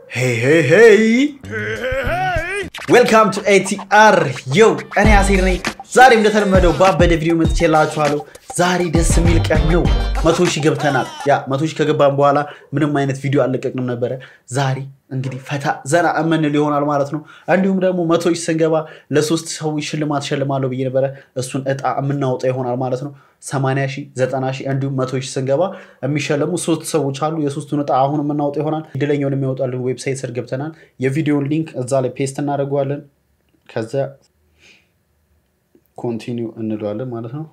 ሄይ ሄይ ሄይ ዌልካም ቱ ኤቲአር የው እኔ አሴር ነኝ። ዛሬ እንደተለመደው ባበደ ቪዲዮ መጥቼላችኋለሁ። ዛሬ ደስ የሚል ቀን ነው። መቶ ሺህ ገብተናል። ያ መቶ ሺህ ከገባን በኋላ ምንም አይነት ቪዲዮ አልለቀቅንም ነበረ። ዛሬ እንግዲህ ፈታ ዘና እምንል ይሆናል ማለት ነው። እንዲሁም ደግሞ መቶ ሺህ ስንገባ ለሶስት ሰዎች ሽልማት ሸልማለሁ ብዬ ነበረ። እሱን እጣ የምናወጣ ይሆናል ማለት ነው። ሰማንያ ሺህ ዘጠና ሺህ እንዲሁም መቶ ሺህ ስንገባ የሚሸለሙ ሶስት ሰዎች አሉ። የሶስቱን እጣ አሁን የምናወጣ ይሆናል። እድለኛውን የሚያወጣልን ዌብሳይት ስር ገብተናል። የቪዲዮን ሊንክ እዛ ላይ ፔስት እናደርገዋለን። ከዚያ ኮንቲኒው እንለዋለን ማለት ነው።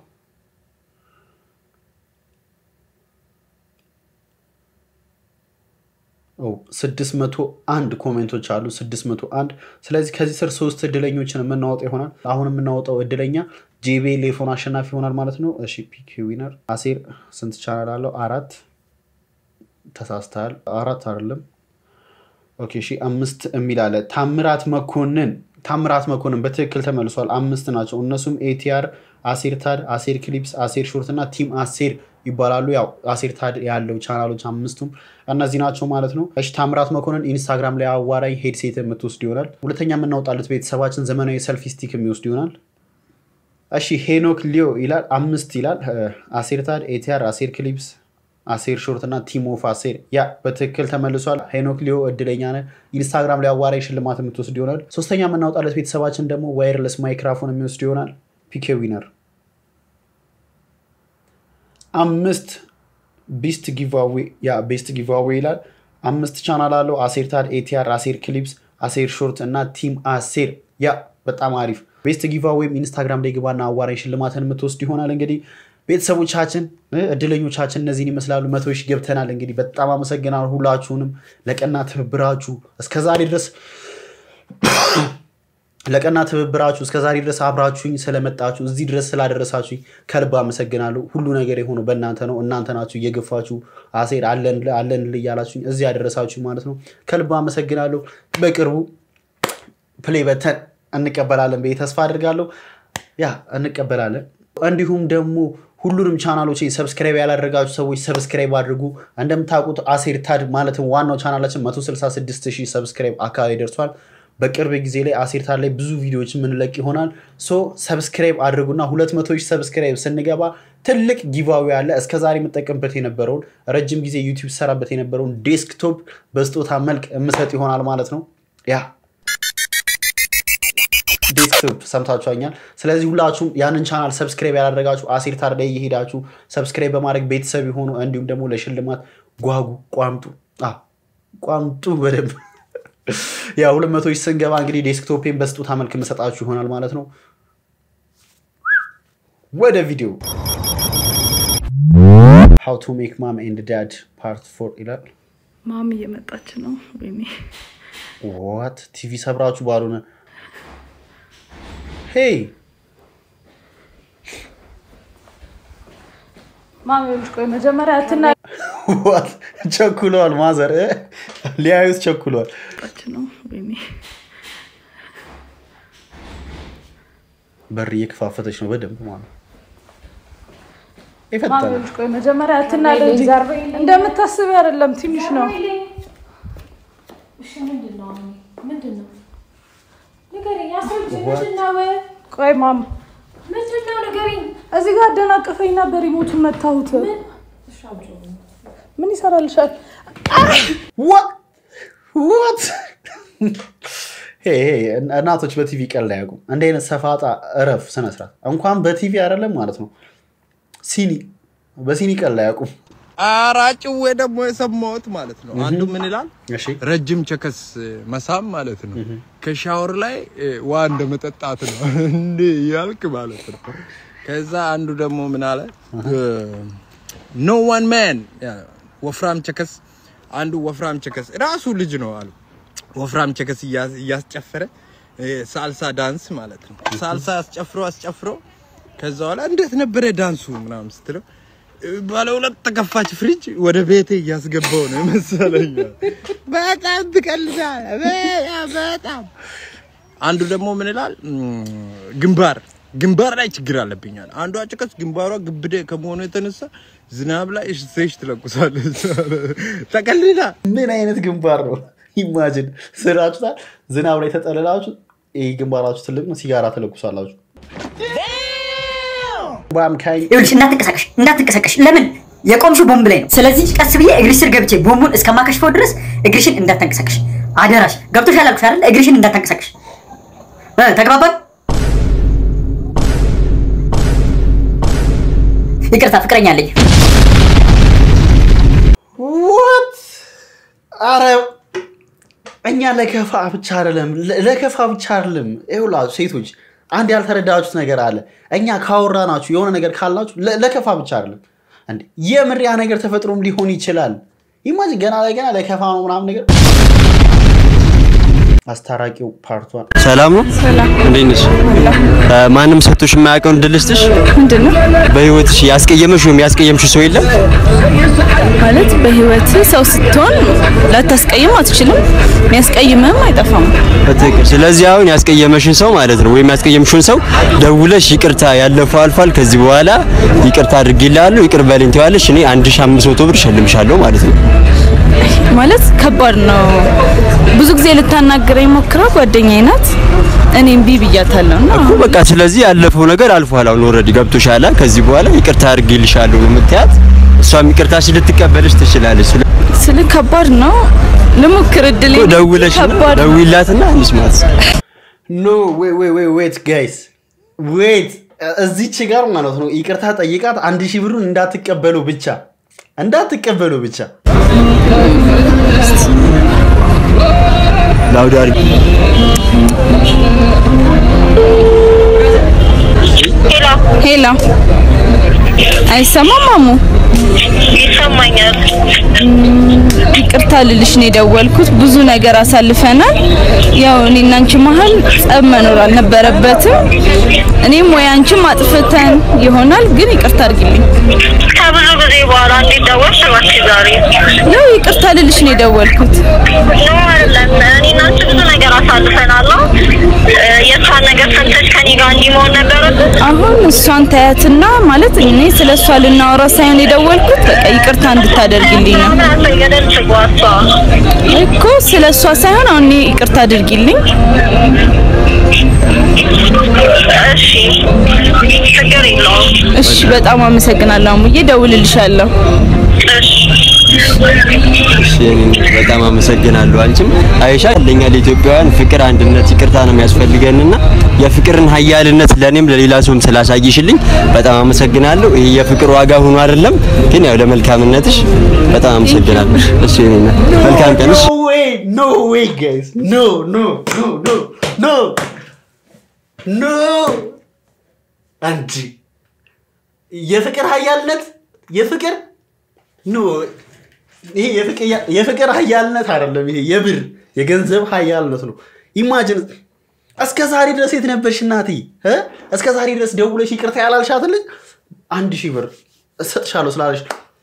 ስድስት መቶ አንድ ኮሜንቶች አሉ። ስድስት መቶ አንድ ስለዚህ ከዚህ ስር ሶስት እድለኞችን የምናወጣ ይሆናል። አሁን የምናወጣው እድለኛ ጄቤል ሌፎን አሸናፊ ይሆናል ማለት ነው። እሺ ፒክ ዊነር አሴር ስንት ቻናል አለው? አራት ተሳስተሃል። አራት አይደለም። ኦኬ እሺ አምስት የሚል አለ። ታምራት መኮንን ታምራት መኮንን በትክክል ተመልሷል። አምስት ናቸው። እነሱም ኤቲአር፣ አሴር ታድ፣ አሴር ክሊፕስ፣ አሴር ሾርት እና ቲም አሴር ይባላሉ። ያው አሴር ታድ ያለው ቻናሎች አምስቱም እነዚህ ናቸው ማለት ነው። እሺ ታምራት መኮንን ኢንስታግራም ላይ አዋራኝ ሄድሴት የምትወስድ ይሆናል። ሁለተኛ የምናወጣለት ቤተሰባችን ዘመናዊ ሰልፊ ስቲክ የሚወስድ ይሆናል። እሺ ሄኖክ ሊዮ ይላል አምስት ይላል። አሴር ታድ፣ ኤቲአር፣ አሴር ክሊፕስ አሴር ሾርት እና ቲም ኦፍ አሴር ያ በትክክል ተመልሷል። ሄኖክ ሊዮ እድለኛ ነህ። ኢንስታግራም ላይ አዋራኝ ሽልማት የምትወስድ ይሆናል። ሶስተኛ የምናወጣለት ቤተሰባችን ደግሞ ዋይርለስ ማይክራፎን የሚወስድ ይሆናል። ፒኬ ዊነር አምስት ቤስት ጊቫዌ ያ ቤስት ጊቫዌ ይላል። አምስት ቻናል አለው። አሴር ታድ፣ ኤቲአር፣ አሴር ክሊፕስ፣ አሴር ሾርት እና ቲም አሴር ያ በጣም አሪፍ ቤስት ጊቫዌም ኢንስታግራም ላይ ግባና አዋራኝ ሽልማትን የምትወስድ ይሆናል። እንግዲህ ቤተሰቦቻችን እድለኞቻችን እነዚህን ይመስላሉ። መቶ ሺህ ገብተናል። እንግዲህ በጣም አመሰግናለሁ ሁላችሁንም ለቀና ትብብራችሁ እስከዛሬ ድረስ ለቀና ትብብራችሁ እስከዛሬ ድረስ አብራችሁኝ ስለመጣችሁ እዚህ ድረስ ስላደረሳችሁኝ ከልብ አመሰግናለሁ። ሁሉ ነገር የሆነው በእናንተ ነው። እናንተ ናችሁ እየገፋችሁ አሴር አለን እያላችሁኝ እዚህ ያደረሳችሁ ማለት ነው። ከልብ አመሰግናለሁ። በቅርቡ ፕሌይ በተን እንቀበላለን ብዬ ተስፋ አድርጋለሁ። ያ እንቀበላለን። እንዲሁም ደግሞ ሁሉንም ቻናሎች ሰብስክራይብ ያላደረጋችሁ ሰዎች ሰብስክራይብ አድርጉ። እንደምታውቁት አሴር ታድ ማለትም ዋናው ቻናላችን 166 ሺህ ሰብስክራይብ አካባቢ ደርሷል። በቅርብ ጊዜ ላይ አሴር ታድ ላይ ብዙ ቪዲዮዎች የምንለቅ ይሆናል። ሶ ሰብስክራይብ አድርጉና 200 ሺህ ሰብስክራይብ ስንገባ ትልቅ ጊቫዌ አለ። እስከዛሬ የምጠቀምበት የነበረውን ረጅም ጊዜ ዩቲዩብ ሰራበት የነበረውን ዴስክቶፕ በስጦታ መልክ የምሰጥ ይሆናል ማለት ነው ያ ዴስክቶፕ ሰምታችኋኛል። ስለዚህ ሁላችሁም ያንን ቻናል ሰብስክራይብ ያላደረጋችሁ አሴር ታድ ላይ እየሄዳችሁ ሰብስክራይብ በማድረግ ቤተሰብ የሆኑ እንዲሁም ደግሞ ለሽልማት ጓጉ፣ ቋምጡ ቋምጡ በደንብ ያ ሁለት መቶ ሺህ ስንገባ እንግዲህ ዴስክቶፔን በስጦታ መልክ የምሰጣችሁ ይሆናል ማለት ነው። ወደ ቪዲዮ ሃው ቱ ሜክ ማም ኤንድ ዳድ ፓርት ፎር ይላል። ማም እየመጣች ነው። ወይኔ ዋት ቲቪ ሰብራችሁ ባልሆነ ሄይ ማም ይኸውልሽ፣ ቆይ መጀመሪያ አትና ዋት ቸኩለዋል። ማዘር ሊያዩት ቸኩለዋል። መጣች ነው። ወይኔ በር እየከፋፈተች ነው በደንብ ማለት ነው። ማም ይፈታል። ይኸውልሽ፣ ቆይ መጀመሪያ አትና ልጅ እንደምታስቢ አይደለም፣ ትንሽ ነው። እሺ ምንድን ነው አሁን? ምንድን ነው ንገሪኝ። አስረጅ ምንድን ነው? ቆይ ማም ምንድን ነው ንገሪኝ። እዚህ ጋር አደናቀፈኝና በሪሞቱን መታሁት። እሺ አውጪው። ምን ይሰራልሻል? ዋት እናቶች በቲቪ ቀልድ አያውቁም። እንደ አይነት ሰፋጣ እረፍ ስነስርዓት እንኳን በቲቪ አይደለም ማለት ነው ሲኒ በሲኒ ቀልድ አያውቁም። አራጭዌ ደግሞ የሰማሁት ማለት ነው። አንዱ ምን ይላል? እሺ ረጅም ቸከስ መሳም ማለት ነው። ከሻወር ላይ ውሃ እንደ መጠጣት ነው እንዴ ያልክ ማለት ነው። ከዛ አንዱ ደግሞ ምን አለ? ኖ ዋን ማን ወፍራም ቸከስ፣ አንዱ ወፍራም ቸከስ ራሱ ልጅ ነው አሉ። ወፍራም ቸከስ እያስ- እያስጨፈረ ሳልሳ ዳንስ ማለት ነው። ሳልሳ አስጨፍሮ አስጨፍሮ ከዛ በኋላ እንዴት ነበረ ዳንሱ ምናምን ስትለው ባለ ሁለት ተከፋች ፍሪጅ ወደ ቤቴ እያስገባው ነው መሰለኝ። በጣም ትቀልዳለህ፣ በጣም በጣም። አንዱ ደግሞ ምን ይላል? ግንባር ግንባር ላይ ችግር አለብኛል። አንዷ ጭቀስ ግንባሯ ግብደ ከመሆኑ የተነሳ ዝናብ ላይ ሴሽ ትለቁሳለች። ተቀልዳ ምን አይነት ግንባር ነው? ኢማጅን ስራችሁታል። ዝናብ ላይ ተጠልላችሁ ይህ ግንባራችሁ ትልቅ ነው። ሲጋራ ትለኩሳላችሁ። ባምካኝ ይኸውልሽ እንዳትንቀሳቀሽ እንዳትንቀሳቀሽ። ለምን የቆምሽው ቦምብ ላይ ነው። ስለዚህ ቀስ ብዬ እግርሽ ስር ገብቼ ቦምቡን እስከማከሽፈው ድረስ እግርሽን እንዳታንቀሳቀሽ አደራሽ። ገብቶሻል አልኩሽ አይደል? እግርሽን እንዳታንቀሳቀሽ። እ ተግባባን? ይቅርታ ፍቅረኛ አለኝ። ወት አረ እኛ ለከፋ ብቻ አይደለም ለ- ለከፋ ብቻ አይደለም። ይኸውላችሁ ሴቶች አንድ ያልተረዳችሁት ነገር አለ። እኛ ካወራናችሁ የሆነ ነገር ካልናችሁ ለ- ለከፋ ብቻ አይደለም እንዴ የምር ያ ነገር ተፈጥሮም ሊሆን ይችላል። ኢማጂን ገና ላይ ገና ለከፋ ነው ምናምን ነገር አስታራቂው ፓርቷን ሰላም ነው። እንዴት ነሽ? እ፣ ማንም ሰጥቶሽ የማያውቀውን እድል ልስጥሽ። ምንድን ነው በህይወትሽ ያስቀየመሽ ወይም ያስቀየምሽ ሰው የለም? ማለት በህይወት ሰው ስትሆን ላታስቀይም አትችልም፣ የሚያስቀይምህም አይጠፋም። በትክክል። ስለዚህ አሁን ያስቀየመሽን ሰው ማለት ነው ወይም ያስቀየምሽውን ሰው ደውለሽ ይቅርታ ያለፈው አልፏል፣ ከዚህ በኋላ ይቅርታ አድርጌልሃለሁ፣ ይቅር በለኝ ትይዋለሽ። እኔ 1500 ብር እሸልምሻለሁ ማለት ነው። ማለት ከባድ ነው። ብዙ ጊዜ ልታናግረኝ ሞክራ ጓደኛዬ ናት። እኔም ቢ ብያታለሁ እና እኮ በቃ ስለዚህ ያለፈው ነገር አልፏል። አሁን ኦልሬዲ ገብቶሻል። ከዚህ በኋላ ይቅርታ አድርጌልሻለሁ ነው የምትያት። እሷም ይቅርታሽን ልትቀበልሽ ትችላለች። ስለ ስለ ከባድ ነው። ልሞክር እድል እኮ ደውለሽ ደውይላትና እንስማት። ኖ ዌት ጋይስ ዌት እዚች ጋር ማለት ነው ይቅርታ ጠይቃት አንድ ሺህ ብሩን እንዳትቀበሉ ብቻ እንዳትቀበሉ ብቻ ላውድ አድርጊ። ሄሎ፣ አይሰማም ማሙ? ይሰማኛል። ይቅርታ ልልሽ ነው የደወልኩት። ብዙ ነገር አሳልፈናል። ያው እኔና አንቺ መሀል ጸብ መኖር አልነበረበትም። እኔም ወይ አንቺም አጥፍተን ይሆናል፣ ግን ይቅርታ አድርጊልኝ። ከብዙ ጊዜ በኋላ እንዴት ደወልሽ እባክሽ ዛሬ? ያው ይቅርታ ልልሽ ነው የደወልኩት። ኖ አይደለም። እኔና አንቺ ብዙ ነገር አሳልፈናል። አዎ። እ፣ የእሷን ነገር ሰምተሽ ከኔ ጋር እንዲህ መሆን ነበረብን? አሁን እሷን ታያትና ማለት እኔ ስለ እሷ ልናወራ ሳይሆን የደወልኩት በቃ ይቅርታ እንድታደርግልኝ ነው ምን አለ ገደል ትግባ እሷ። እኮ ስለ እሷ ሳይሆን አሁን እኔ ይቅርታ አድርጊልኝ። እሺ፣ ችግር የለውም። እሺ፣ በጣም አመሰግናለሁ አሙዬ፣ ደውልልሻለሁ። እሺ እሺ፣ እኔ በጣም አመሰግናለሁ። አንቺም አይሻ ለኛ ለኢትዮጵያውያን ፍቅር፣ አንድነት፣ ይቅርታ ነው የሚያስፈልገንና የፍቅርን ሀያልነት ለኔም ለሌላ ሰውም ስላሳይሽልኝ በጣም አመሰግናለሁ። ይሄ የፍቅር ዋጋ ሆኖ አይደለም ግን ያው ለመልካምነትሽ በጣም አመሰግናለሁ። እሺ፣ እኔ መልካም ቀንሽ። ኖ ዌይ ኖ ዌይ ጋይስ ኖ ኖ ኖ ኖ ኖ ኖ አንቺ የፍቅር ሀያልነት የፍቅር ኖ ይሄ የፍቅር የፍቅር ሀያልነት አይደለም። ይሄ የብር የገንዘብ ሀያልነት ነው። ኢማጂን እስከ ዛሬ ድረስ የት ነበርሽ እናቴ እ? እስከ ዛሬ ድረስ ደውለሽ ይቅርታ ያላልሻት ልጅ አንድ ሺህ ብር እሰጥሻለሁ ስላለሽ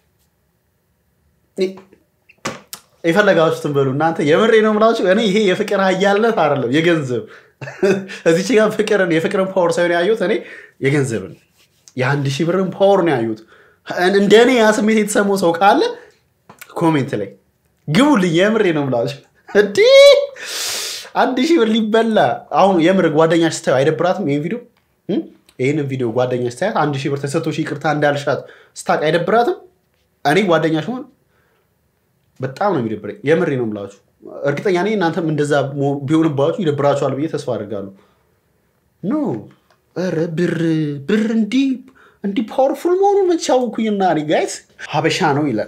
የፈለጋችሁትን በሉ እናንተ። የምሬ ነው የምላችሁ። እኔ ይሄ የፍቅር ሀያልነት አይደለም የገንዘብ እዚች ጋር ፍቅርን የፍቅርን ፓወር ሳይሆን ያየሁት እኔ የገንዘብን የአንድ ሺህ ብርን ፓወር ነው ያየሁት። እንደ እኔ ያ ስሜት የተሰማው ሰው ካለ ኮሜንት ላይ ግቡልኝ። የምሬ ነው የምላችሁ። እንዲህ አንድ ሺህ ብር ሊበላ አሁን የምር ጓደኛሽ ስታዩ አይደብራትም? ይህን ቪዲዮ እም? ይህንን ቪዲዮ ጓደኛሽ ስታያት አንድ ሺህ ብር ተሰጥቶሽ ይቅርታ እንዳልሻት ስታውቅ አይደብራትም? እኔ ጓደኛሽ ሆን በጣም ነው የሚደብረኝ። የምሬ ነው የምላችሁ። እርግጠኛ ነኝ እናንተም እንደዛ መሆ- ቢሆንባችሁ ይደብራችኋል ብዬ ተስፋ አድርጋለሁ። ኖ ኧረ ብር ብር እንዲህ እንዲህ ፓወርፉል መሆኑን መቼ አወኩኝና እኔ ጋይስ ሀበሻ ነው ይላል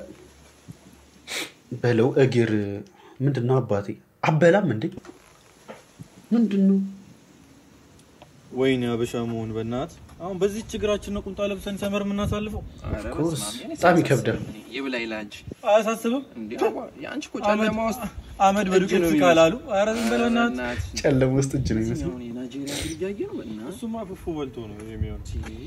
በለው እግር ምንድን ነው አባቴ አበላም እንዴ ምንድን ነው ወይኔ አበሻ መሆን በእናት አሁን በዚህ ችግራችን ነው ቁምጣ ለብሰን ሰመር የምናሳልፈው። ኮርስ በጣም ይከብዳል ይብላኝ ለአንቺ አያሳስብም? እንዴ የአንቺ እኮ ጨለማ ውስጥ አመድ በዱቄት ነው ካላሉ ኧረ ዝም በል በእናትህ። ጨለማ ውስጥ እጅ ነው ይመስል አሁን የናይጄሪያ ብር እያየ ነው በእናትህ። እሱማ ፉፉ በልቶ ነው የሚሆን።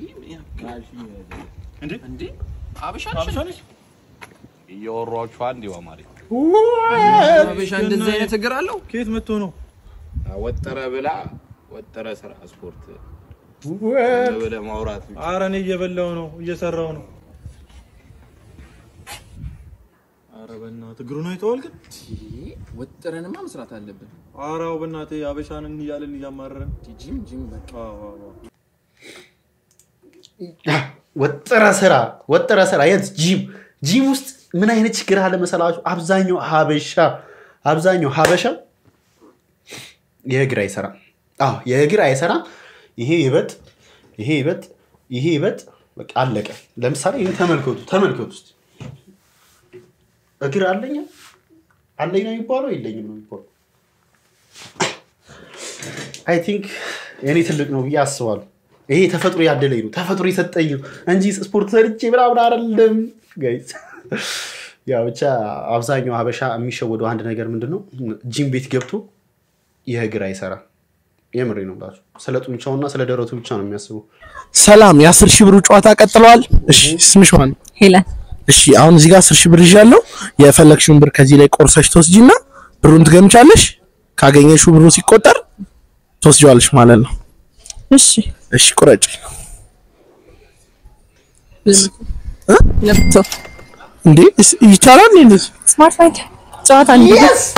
እንዴ እንዴ አበሻ አበሻ ነሽ? እያወሯችሁ አንድ አማሪ አበሻ እንደዚህ አይነት እግር አለው። ከየት መጥቶ ነው? ወጠረ ብላ ወጠረ ስራ ስፖርት ብለ ማውራት ብቻ። ኧረ እኔ እየበላው ነው እየሰራው ነው። ኧረ ኧረ በእናትህ እግሩን አይተዋል ግን ወጥረንማ መስራት አለብን። ኧረ አዎ በእናትህ አበሻንን እያልን እያማረረን ጂም ጂም በቃ አዎ አዎ አዎ። ወጥረ ስራ ወጥረ ስራ የት ጂም ጂም ውስጥ ምን አይነት ችግር አለ መሰላችሁ? አብዛኛው ሀበሻ አብዛኛው ሀበሻ የእግር አይሰራም። አዎ የእግር አይሰራም። ይሄ ይበጥ ይሄ ይበጥ ይሄ ይበጥ በቃ አለቀ። ለምሳሌ ይህን ተመልከቱ ተመልከቱ ውስጥ እግር አለኝ አለኝ ነው የሚባለው የለኝም ነው የሚባለው። አይ ቲንክ እኔ ትልቅ ነው ብዬ አስባለሁ። ይሄ ተፈጥሮ ያደለኝ ነው ተፈጥሮ የሰጠኝ ነው እንጂ ስፖርት ሰርቼ ምናምን አይደለም ጋይስ። ያው ብቻ አብዛኛው ሀበሻ የሚሸወደው አንድ ነገር ምንድን ነው ጂም ቤት ገብቶ የእግር አይሰራም። የምሬ ነው ብላችሁ ስለ ጡንቻውና ስለ ደረቱ ብቻ ነው የሚያስበው። ሰላም፣ የአስር ሺህ ብሩ ጨዋታ ቀጥለዋል። እሺ ስምሽ ማን? ሄለን እሺ አሁን እዚህ ጋር አስር ሺህ ብር ይዣለሁ። የፈለግሽውን ብር ከዚህ ላይ ቆርሰሽ ትወስጂና ብሩን ትገምቻለሽ። ካገኘሽው ብሩ ሲቆጠር ትወስጂዋለሽ ማለት ነው። እሺ እሺ ቁረጭ። ለፍቶ እንዴ እስ- ይቻላል እንዴ? ስማርት ማይክ ጨዋታ እንዴ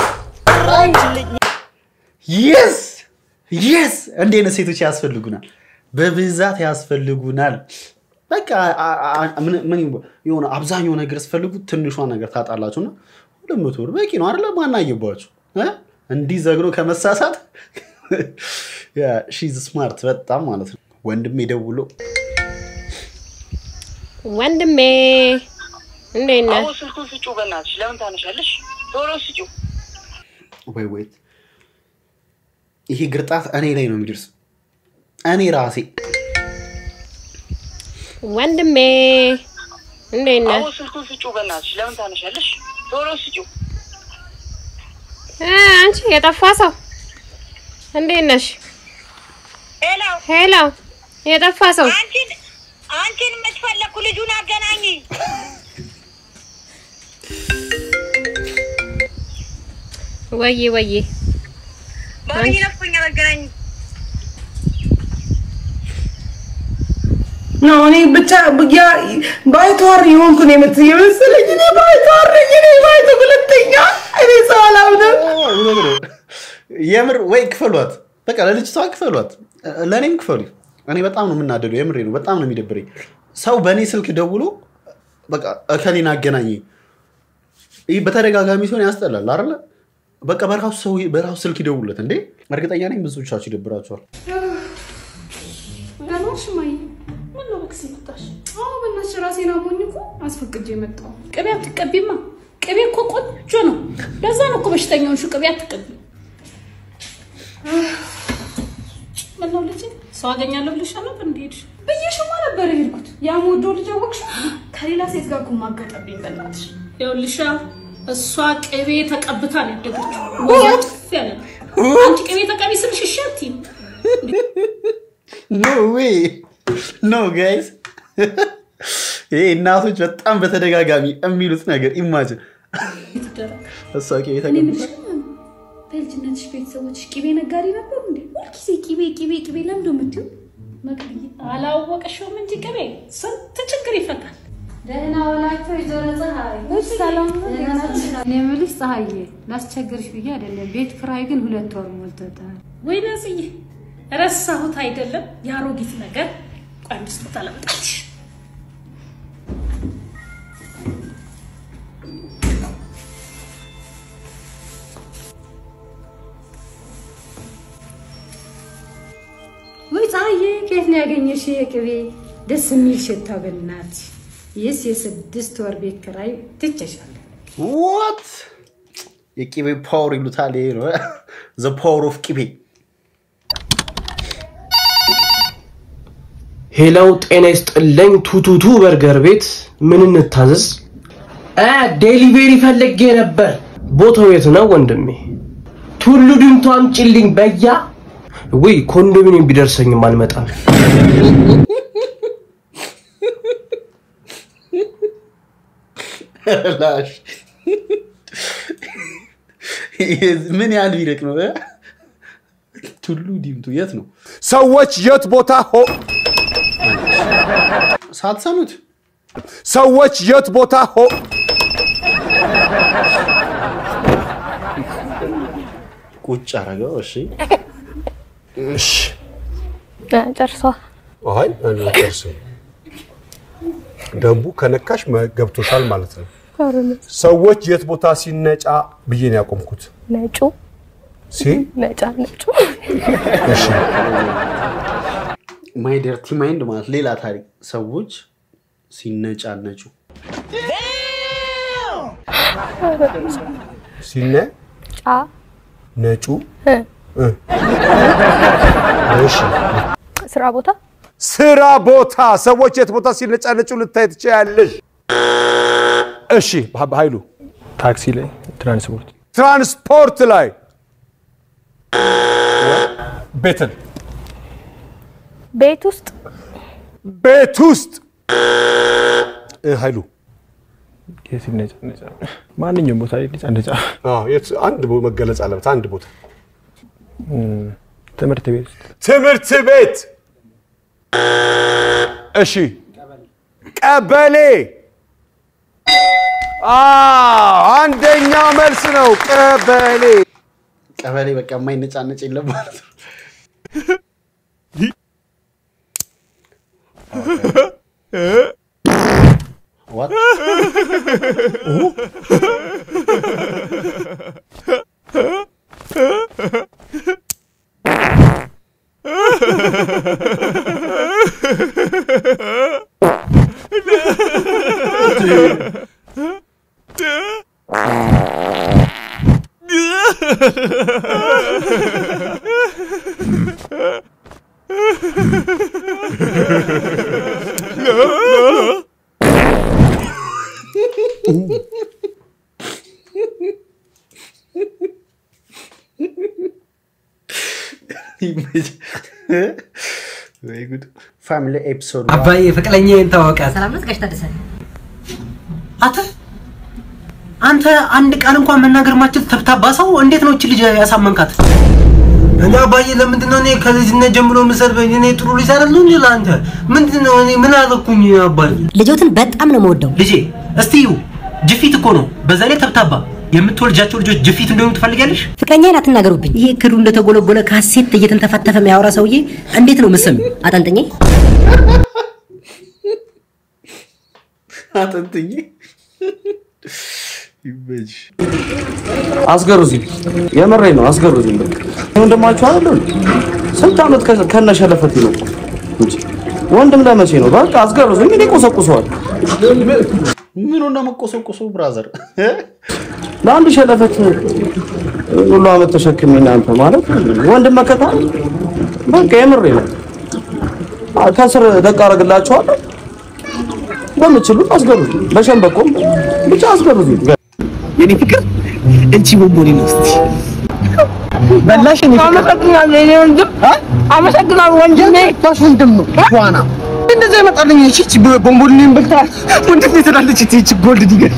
የስ የስ እንዲህ አይነት ሴቶች ያስፈልጉናል፣ በብዛት ያስፈልጉናል። በቃ አ- አ- ምን ምን ይባ- የሆነ አብዛኛው ነገር ስፈልጉ ትንሿ ነገር ታጣላችሁ እና ሁለት መቶ ብር በቂ ነው አይደለ? ማናየባችሁ እንዲህ ዘግኖ ከመሳሳት ሺዝ ስማርት በጣም ማለት ነው። ወንድሜ ደውሎ ወንድሜ እንዴት ነህ? አሁን ስልኩን ስጩ፣ በእናትሽ ለምን ታነሻለሽ? ቶሎ ስጩ። ወይ ወይት ይሄ ግርጣት እኔ ላይ ነው የሚደርስ እኔ ራሴ ወንድሜ እንዴት ነህ? አሁን ስልኩን ስጩ፣ በእናትሽ ለምን ታነሻለሽ? ቶሎ ስጩ። እ፣ አንቺ የጠፋ ሰው እንዴት ነሽ? ሄሎ ሄሎ የጠፋ ሰው አንቺን አንቺን የምትፈለግኩ ልጁን አገናኝ። ወዬ ወዬ ባቢ ነፍቆኛል፣ አገናኝ። ነው እኔ ብቻ ያ ባይተዋር የሆንኩ ነው የመስ- የመሰለኝ እኔ ባይተዋር ነኝ። እኔ ባይተ ሁለተኛ እኔ ሰው አላምንም። የምር ወይ ክፈሏት፣ በቃ ለልጅቷ ክፈሏት፣ ለእኔም ክፈሉ። እኔ በጣም ነው የምናደደው፣ የምሬ ነው። በጣም ነው የሚደብረኝ። ሰው በእኔ ስልክ ደውሎ በቃ እከሌን አገናኝ። ይህ በተደጋጋሚ ሲሆን ያስጠላል አይደለ? በቃ በራሱ ሰው በራሱ ስልክ ይደውሉለት እንዴ። እርግጠኛ ነኝ ብዙዎቻችሁ ይደብራችኋል። ገናሽ ማይ ምን ነው በክስ መጣሽ? አዎ በእናትሽ ራሴን አሞኝ እኮ አስፈቅጄ መጣሁ። ቅቤ አትቀቢማ። ቅቤ እኮ ቆንጆ ነው። ለዛ ነው እኮ በሽተኛውን ሹ ቅቤ አትቀቢ። ምን ነው ልጅ ሰው አገኛለሁ ብለሽ ነበር እንደሄድሽ ብዬሽማ ነበር የሄድኩት። ያ የምወደው ልጅ አወቅሽው? ከሌላ ሴት ጋር እኮ ማጋጠብኝ በእናትሽ። ይኸውልሽ እሷ ቅቤ ተቀብታ ነው ያደገችው። ወዛ ጥፍ ያለ ነው። አንቺ ቅቤ ተቀቢ ስልሽ እሺ አትይም። ኖ ዌይ ኖ ጋይስ፣ ይሄ እናቶች በጣም በተደጋጋሚ የሚሉት ነገር ኢማጅን እሷ ቅቤ እኔ ተቀብታ የምልሽ በልጅነትሽ ቤተሰቦችሽ ቅቤ ነጋዴ ነበሩ እንዴ? ሁልጊዜ ቅቤ ቅቤ ቅቤ ለምንድን ነው የምትይው? መቅድዬ አላወቀሽውም እንጂ ቅቤ ስንት ችግር ይፈታል። ደህና ዋላችሁ ወይዘሮ ፀሐይ። ሰላም እኔ የምልሽ ፀሐዬ ላስቸግርሽ ብዬ አይደለም። ቤት ክራይ ግን ሁለት ወር ሞልቶታል። ወይ ነጽዬ ረሳሁት አይደለም የአሮጊት ነገር። ቆይ አንድ ስጦታ ላምጣልሽ። ወይ ፀሐዬ ከየት ነው ያገኘሽ ይሄ ቅቤ? ደስ የሚል ሽታ በእናትሽ። ይህስ የስድስት ወር ቤት ክራይ ትቼሻለሁ። ዋት የቅቤ ፓወር ይሉታል። ይሄ ነው ዘ ፓወር ኦፍ ቅቤ። ሄላው ጤና ይስጥልኝ። ቱቱቱ በርገር ቤት ምን እንታዘዝ? አ ዴሊቬሪ ፈልጌ ነበር። ቦታው የት ነው ወንድሜ? ቱሉ ድምቱ አምጪልኝ በያ። ወይ ኮንዶሚኒየም ቢደርሰኝም አልመጣም። ላሽ ምን ያህል ቢርቅ ነው? ቱሉ ዲምቱ የት ነው? ሰዎች የት ቦታ ሆ ሳትሰሙት ሰዎች የት ቦታ ሆ ቁጭ አረገው። እሺ እሺ ጨርሷል። አይ አልጨርስም። ደንቡ ከነካሽ መ- ገብቶሻል ማለት ነው። ሰዎች የት ቦታ ሲነጫ ብዬ ነው ያቆምኩት። ነጩ ሲ ነጫ ነጩ እሺ ማይ ደርቲ ማይንድ ማለት ሌላ ታሪክ። ሰዎች ሲነጫነጩ ሲነ ጫ ነጩ እ እ እሺ ስራ ቦታ ስራ ቦታ ሰዎች የት ቦታ ሲነጫነጩ ልታይ ትችያለሽ። እሺ ሀ- ኃይሉ ታክሲ ላይ ትራንስፖርት ትራንስፖርት ላይ ቤትን ቤት ውስጥ ቤት ውስጥ እ፣ ኃይሉ ሲነጫነጫ ማንኛውም ቦታ ላይ ነጫነጫ አዎ፣ የት- አንድ ቦ- መገለጽ አለበት። አንድ ቦታ እም፣ ትምህርት ቤት ውስጥ ትምህርት ቤት። እሺ ቀበሌ። አዎ፣ አንደኛ መልስ ነው ቀበሌ። ቀበሌ በቃ የማይነጫነጭ የለም ማለት ነው። What? ወይ ጉድ! ፋሚሊ ኤፒሶድ አባዬ ፍቅረኛ ታወቀ። ሰላም ነው ጋሽ ታደሰ? አንተ አንተ አንድ ቃል እንኳን መናገር ማችል ተብታባ ሰው እንዴት ነው እቺ ልጅ ያሳመንካት? እኔ አባዬ ለምንድን ነው እኔ ከልጅነት ጀምሮ የምሰድበኝ? እኔ ጥሩ ልጅ አይደለሁ እንዴ ለአንተ? ምንድን ነው እኔ ምን አደረኩኝ አባዬ? ልጆትን በጣም ነው የምወደው። ልጄ እስቲ ይሁ ጅፊት እኮ ነው፣ በዛ ላይ ተብታባ። የምትወልጃቸው ልጆች ጅፊት እንደሆኑ ትፈልጊያለሽ? ፍቅረኛዬን አትናገሩብኝ። ይሄ ክዱ እንደተጎለጎለ ካሴት እየተንተፋተፈ የሚያወራ ሰውዬ እንዴት ነው ምስም አጠንጥኜ አጥንትኝ ይበጅ አስገሩዝኝ፣ የምሬ ነው አስገሩዝኝ። በቃ ወንድማችሁ አይደል? ስንት ዓመት ከ- ከነሸለፈት ነው እንጂ ወንድም ለመቼ ነው? በቃ አስገሩዝኝ። እኔ ቆሰቁሰዋል። ምኑ ነው መቆሰቆሱ? ብራዘር ለአንድ ሸለፈት ሁሉ ዓመት ተሸክሜ እናንተ ማለት ወንድም መከታ ነው። በቃ የምሬ ነው። አ- ከስር ደቅ አደርግላችኋለሁ። በምችሉት አስገሩዝኝ። በሸንበቆም ብቻ አስገሩዝኝ። የኔ ፍቅር እንቺ ቦምቦኒ ነው እስቲ በላሽ እኔ ፍቅር አመሰግናለሁ የኔ ወንድም አመሰግናለሁ ወንድሜ ባሽ ወንድም ነው ዋና እንደዛ ይመጣልኝ እቺ እቺ ቦምቦኒን በልታ ወንድሜ ትላለች እቺ እቺ ጎልድ ዲገር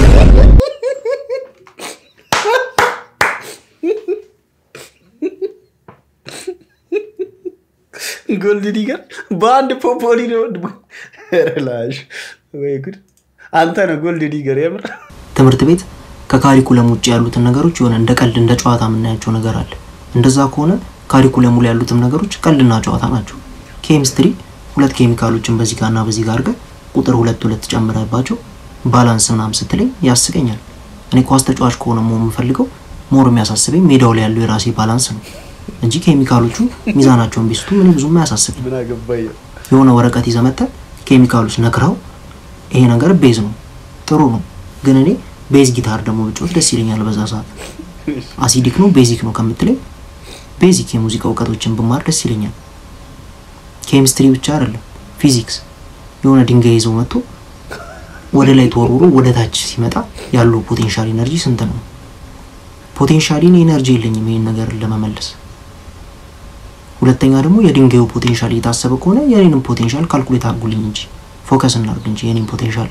ጎልድ ዲገር በአንድ ፖፖሊ ነው ወንድሙ። ላሽ ወይ ጉድ! አንተ ነህ ጎልድ ዲገር የምር ትምህርት ቤት ከካሪኩለም ውጭ ያሉትን ነገሮች የሆነ እንደ ቀልድ እንደ ጨዋታ የምናያቸው ነገር አለ። እንደዛ ከሆነ ካሪኩለሙ ላይ ያሉትም ነገሮች ቀልድና ጨዋታ ናቸው። ኬሚስትሪ ሁለት ኬሚካሎችን በዚህ ጋርና በዚህ ጋር አድርገህ ቁጥር ሁለት ሁለት ጨምረባቸው ባላንስ ምናምን ስትለኝ ያስቀኛል። እኔ ኳስ ተጫዋች ከሆነ መሆን የምፈልገው ሞር የሚያሳስበኝ ሜዳው ላይ ያለው የራሴ ባላንስ ነው እንጂ ኬሚካሎቹ ሚዛናቸውን ቢስቱ ምን ብዙም አያሳስበኝ። ምን አገባኝ? የሆነ ወረቀት ይዘህ መጥተህ ኬሚካሎች ነግረው ይሄ ነገር ቤዝ ነው ጥሩ ነው፣ ግን እኔ ቤዝ ጊታር ደግሞ ብጮት ደስ ይለኛል። በዛ ሰዓት አሲዲክ ነው ቤዚክ ነው ከምትለኝ ቤዚክ የሙዚቃ እውቀቶችን ብማር ደስ ይለኛል። ኬሚስትሪ ብቻ አይደለም ፊዚክስ የሆነ ድንጋይ ይዘው መጥቶ ወደ ላይ ተወርውሮ ወደ ታች ሲመጣ ያለው ፖቴንሻል ኢነርጂ ስንት ነው? ፖቴንሻሊ እኔ ኤነርጂ የለኝም ይህን ነገር ለመመለስ። ሁለተኛ ደግሞ የድንጋዩ ፖቴንሻል እየታሰበ ከሆነ የኔንም ፖቴንሻል ካልኩሌት አድርጉልኝ እንጂ ፎከስ እናድርግ እንጂ የኔን ፖቴንሻል።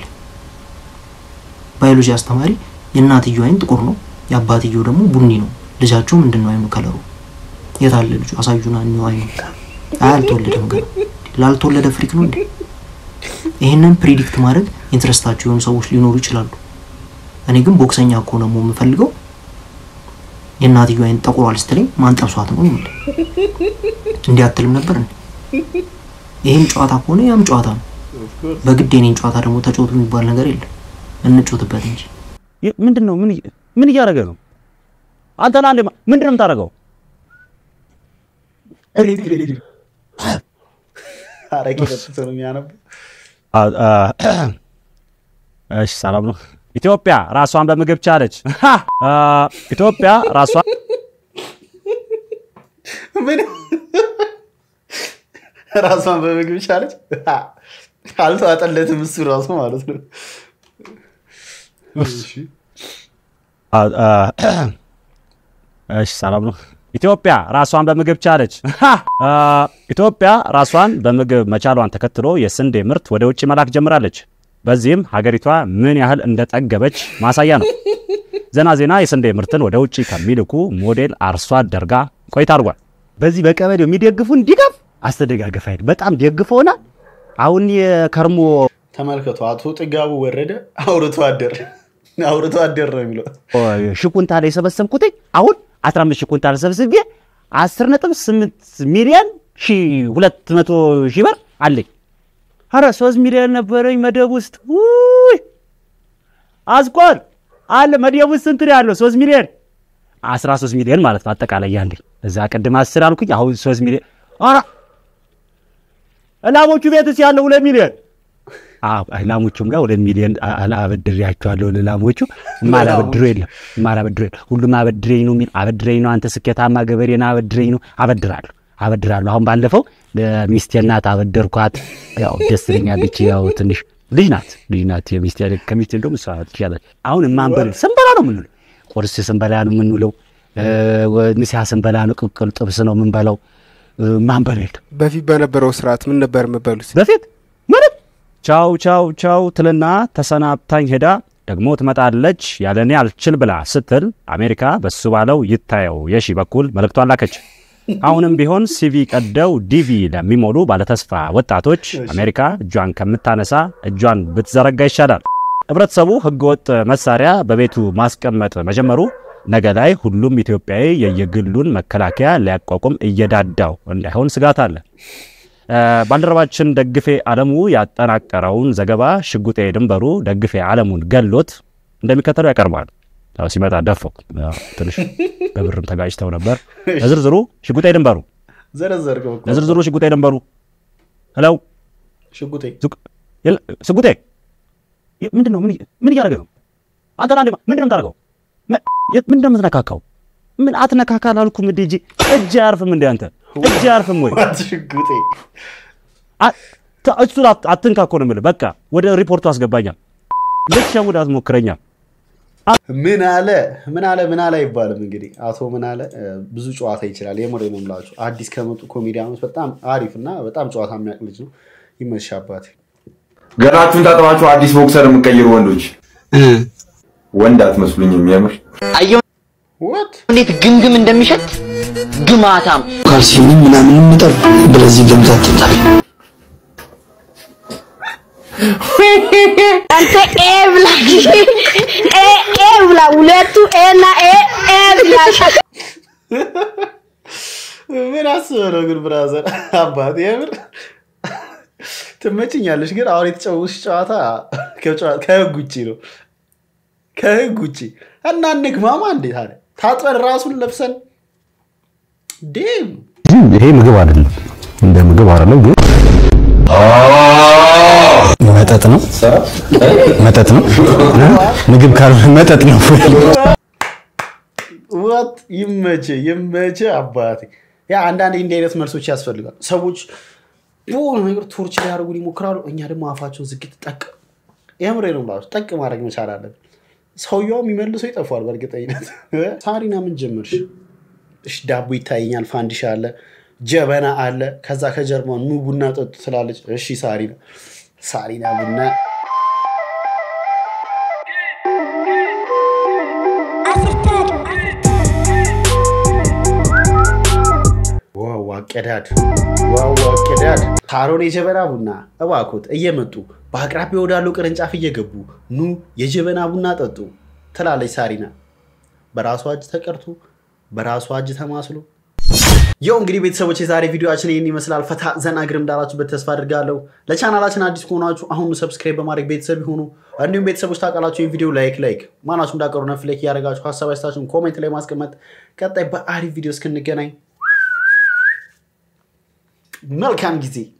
ባዮሎጂ አስተማሪ የእናትየው አይን ጥቁር ነው፣ የአባትየው ደግሞ ቡኒ ነው። ልጃቸው ምንድን ነው አይኑ ከለሩ? የት አለ ልጁ? አሳዩና እኒው አይኑ። አይ አልተወለደም ገና። ላልተወለደ ፍሪክ ነው እንዴ? ይህንን ፕሪዲክት ማድረግ ኢንትረስታቸው የሆኑ ሰዎች ሊኖሩ ይችላሉ። እኔ ግን ቦክሰኛ እኮ ነው የምፈልገው። የእናትዮ አይን ጠቁሯል ስትለኝ ማን ጠብሷት ነው ይል እንዲህ አትልም ነበር እንዴ? ይህም ጨዋታ ከሆነ ያም ጨዋታ ነው። በግድ የኔን ጨዋታ ደግሞ ተጫወቱ የሚባል ነገር የለም። እንጮትበት እንጂ ምንድን ነው? ምን እያደረገ ነው? አንተ ና ምንድን ነው የምታደርገው? አረቄ ጠጥቶ ነው የሚያነበው። እሺ ሰላም ነው። ኢትዮጵያ ራሷን በምግብ ቻለች። አ፣ ኢትዮጵያ ራሷን ምን ራሷን በምግብ ቻለች? አልተዋጠለትም እሱ ራሱ ማለት ነው። አ፣ አ፣ እሺ ሰላም ነው። ኢትዮጵያ ራሷን በምግብ ቻለች። አ፣ ኢትዮጵያ ራሷን በምግብ መቻሏን ተከትሎ የስንዴ ምርት ወደ ውጭ መላክ ጀምራለች። በዚህም ሀገሪቷ ምን ያህል እንደጠገበች ማሳያ ነው። ዘና ዜና የስንዴ ምርትን ወደ ውጭ ከሚልኩ ሞዴል አርሶ አደር ጋር ቆይታ አድርጓል። በዚህ በቀበሌው የሚደግፉን ድጋፍ አስተደጋገፍ አይደል? በጣም ደግፈውናል። አሁን የከርሞ ተመልከቱ። አቶ ጥጋቡ ወረደ አውርቶ አደር አውርቶ አደር ነው የሚለው ሺህ ኩንታል የሰበሰብኩት አሁን 15 ሺህ ኩንታል ሰብስቤ 10 ነጥብ 8 ሚሊዮን ሺህ 200 ሺህ ብር አለኝ። አረ 3 ሚሊዮን ነበረኝ መደብ ውስጥ ውይ አስቆር አለ መደብ ውስጥ ስንት ነው ያለው? 3 ሚሊዮን 13 ሚሊዮን ማለት ነው አጠቃላይ ያለኝ። እዛ ቅድም 10 አልኩኝ፣ አሁን 3 ሚሊዮን። አረ ላሞቹ ቤትስ ያለው 2 ሚሊዮን ላሞቹም ጋር ሁለት ሚሊዮን አበድሬያቸዋለሁ። ለላሞቹ ማላበድሮ የለም ማላበድሮ የለም። ሁሉም አበድሬኝ ነው የሚል አበድሬኝ ነው። አንተ ስኬታማ ገበሬ ነህ አበድሬኝ ነው። አበድራለሁ አበድራለሁ። አሁን ባለፈው ለሚስቴ እናት አበደርኳት። ያው ደስ ትለኛለች። ያው ትንሽ ልጅ ናት ልጅ ናት የሚስቴ ከሚስቴ እንደውም እሷ ትሻላለች። አሁን የማንበል ስንበላ ነው የምንውለው። ቁርስ ስንበላ ነው የምንውለው። ምሳ ስንበላ ነው ቅቅል ጥብስ ነው የምንበላው። ማንበል የለም። በፊት በነበረው ስርዓት ምን ነበር የምበሉት? በፊት ምንም ቻው ቻው ቻው ትልና ተሰናብታኝ ሄዳ ደግሞ ትመጣለች ያለኔ አልችል ብላ ስትል አሜሪካ በሱ ባለው ይታየው የሺ በኩል መልእክቷን ላከች። አሁንም ቢሆን ሲቪ ቀደው ዲቪ ለሚሞሉ ባለተስፋ ወጣቶች አሜሪካ እጇን ከምታነሳ እጇን ብትዘረጋ ይሻላል። ህብረተሰቡ ህገወጥ መሳሪያ በቤቱ ማስቀመጥ መጀመሩ ነገ ላይ ሁሉም ኢትዮጵያዊ የየግሉን መከላከያ ሊያቋቁም እየዳዳው እንዳይሆን ስጋት አለ። ባልደረባችን ደግፌ አለሙ ያጠናቀረውን ዘገባ ሽጉጤ ድንበሩ ደግፌ አለሙን ገሎት እንደሚከተለው ያቀርባል። ያው ሲመጣ ደፈው ትንሽ በብርም ተጋጭተው ነበር። ለዝርዝሩ ሽጉጤ ድንበሩ ዘረዘርከው እኮ። ለዝርዝሩ ሽጉጤ ድንበሩ ሄለው ሽጉጤ ሽጉጤ ምንድን ነው? ምን እያደረገ ነው? አንተ ና ምንድን ነው የምታደርገው? ምንድን ነው የምትነካካው? ምን አትነካካ አላልኩም እንዴ? እጅ እጅ አያርፍም እንዴ? አንተ እጅ አያርፍም ወይ? ሽጉጤ እሱን አትንካ እኮ ነው የምልህ። በቃ ወደ ሪፖርቱ አስገባኛል። ልትሸውድ አትሞክረኛል። ምን አለ ምን አለ ምን አለ አይባልም። እንግዲህ አቶ ምን አለ ብዙ ጨዋታ ይችላል። የምሬ ነው የምላችሁ። አዲስ ከመጡ ኮሜዲያኖች በጣም አሪፍ እና በጣም ጨዋታ የሚያውቅ ልጅ ነው። ይመችሽ አባቴ። ገናችሁን ታጥባችሁ አዲስ ቦክሰር የምቀይሩ ወንዶች ወንድ አትመስሉኝም። የምር እንዴት ግምግም እንደሚሸት ግማታም ካልሲዩም ምናምን ምጠር ብለዚህ ገምታት ትጣል አንተ ኤ ብላ ኤ ኤ ብላ ሁለቱ ኤ እና ኤ ኤ ብላ ምን አስበህ ነው ግን ብራዘር አባት የምር ትመችኛለሽ። ግን አሁን የተጫወትሽ ጨዋታ ከህግ ውጭ ነው፣ ከህግ ውጭ እና እንግማማ። እንዴት አለ ታጥበን ራሱን ለብሰን ዴም ይሄ ምግብ አይደለም፣ እንደ ምግብ አይደለም፣ ግን መጠጥ ነው። መጠጥ ነው። ምግብ ካልሆነ መጠጥ ነው። ወጥ ይመቼ ይመቼ አባቴ። ያ አንዳንዴ እንዲህ አይነት መልሶች ያስፈልጋል። ሰዎች በሆነ ነገር ቶርች ሊያደርጉን ይሞክራሉ። እኛ ደግሞ አፋቸውን ዝግት ጠቅ የምሬ ነው ብላችሁ ጠቅ ማድረግ መቻል አለን። ሰውየው የሚመልሰው ይጠፋል በእርግጠኝነት። ሳሪና ምን ጀመርሽ? እሺ ዳቦ ይታየኛል፣ ፋንዲሻ አለ፣ ጀበና አለ። ከዛ ከጀርባ ኑ ቡና ጠጡ ትላለች። እሺ ሳሪና ሳሪና ቡና ዋው አቀዳድ ዋው አቀዳድ ሳሮን የጀበና ቡና እባኮት እየመጡ በአቅራቢያ ወዳለው ቅርንጫፍ እየገቡ ኑ የጀበና ቡና ጠጡ። ትላለች ሳሪና። በራሷ እጅ ተቀርቶ በራሷ እጅ ተማስሎ ያው እንግዲህ ቤተሰቦች የዛሬ ቪዲዮችን ይህን ይመስላል። ፈታ ዘና ግርም እንዳላችሁበት ተስፋ አድርጋለሁ። ለቻናላችን አዲስ ከሆናችሁ አሁኑ ሰብስክራይብ በማድረግ ቤተሰብ ይሁኑ። እንዲሁም ቤተሰቦች ታውቃላችሁ ይህ ቪዲዮ ላይክ ላይክ ማናችሁ እንዳቀሩ ነፍ ላይክ እያደረጋችሁ ሀሳብ አስተያየታችሁን ኮሜንት ላይ ማስቀመጥ። ቀጣይ በአሪፍ ቪዲዮ እስክንገናኝ መልካም ጊዜ